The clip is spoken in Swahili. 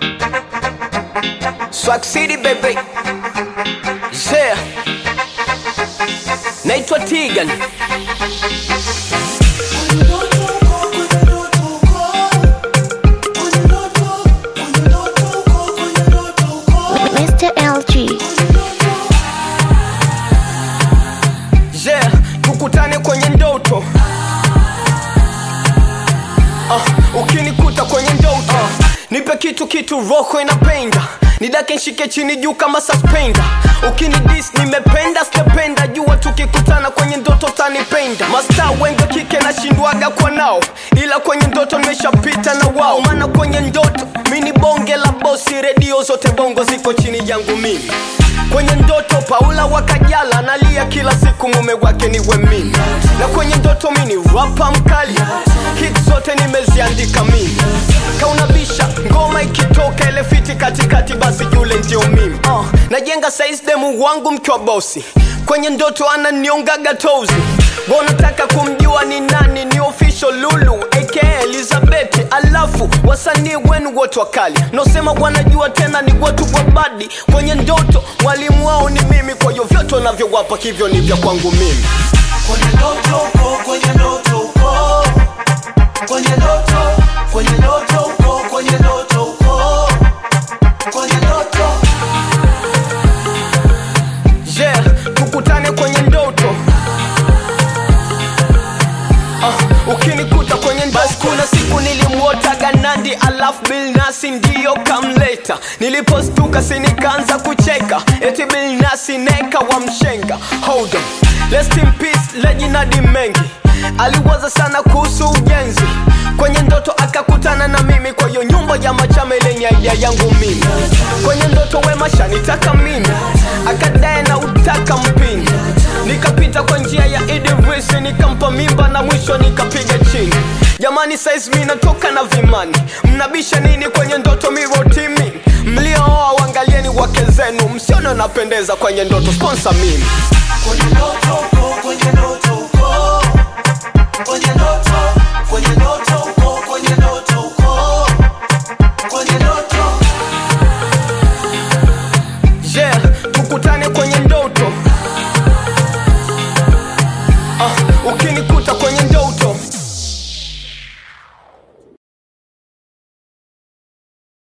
Swag City baby. Yeah. Naitwa Tigan. Mr. LG. Yeah, tukutane kwenye ndoto. Uh, ukinikuta kwenye ndoto uh, nipe kitu kitu roho inapenda nidake nshike chini juu kama suspender ukinidis nimependa sitapenda jua tukikutana kwenye ndoto tanipenda masta wengi wa kike nashindwaga kwa nao ila kwenye ndoto nimeshapita na wao maana kwenye ndoto mi ni bonge la bosi redio zote bongo ziko chini yangu mimi kwenye ndoto paula wakajala analia kila siku mume wake niwe mimi na kwenye ndoto mi ni rapa mkali hit zote nimeziandika mimi kaunabisha ngoma ikitoka ile fiti katikati basi yule ndio mimi uh, najenga saizi demu wangu mkiwa bosi kwenye ndoto ananiongaga tozi wanataka kumjua ni nani ni official lulu aka elizabeth alafu wasanii wenu wote wakali nosema wanajua tena ni watu wa badi kwenye ndoto mwalimu wao ni mimi kwa hiyo vyote wanavyowapa hivyo ni vya kwangu mimi kwenye ndoto uko kwenye ndoto uko kwenye ndoto kwenye ndoto uko kwenye ndoto uko kwenye ndoto yeah tukutane kwenye ndoto uh, ukinikuta kwenye basi kuna siku nilimwotaga nandi alafu bilnasi ndiyo kamleta nilipostuka sinikaanza kucheka eti bilnasi neka wa mshenga hold on Rest in peace lejinadi mengi aliwaza sana kuhusu ujenzi kwenye ndoto akakutana na mimi kwa hiyo nyumba ya machame lenye idea yangu mimi kwenye ndoto wema shanitaka mimi akadae na utaka mpini nikapita kwa njia ya idivisi nikampa mimba na mwisho nikapiga chini jamani saizi mi natoka na vimani mnabisha nini kwenye ndoto mirotimi mliooa wangalieni wake zenu msione napendeza kwenye ndoto sponsa mimi kwenye ndoto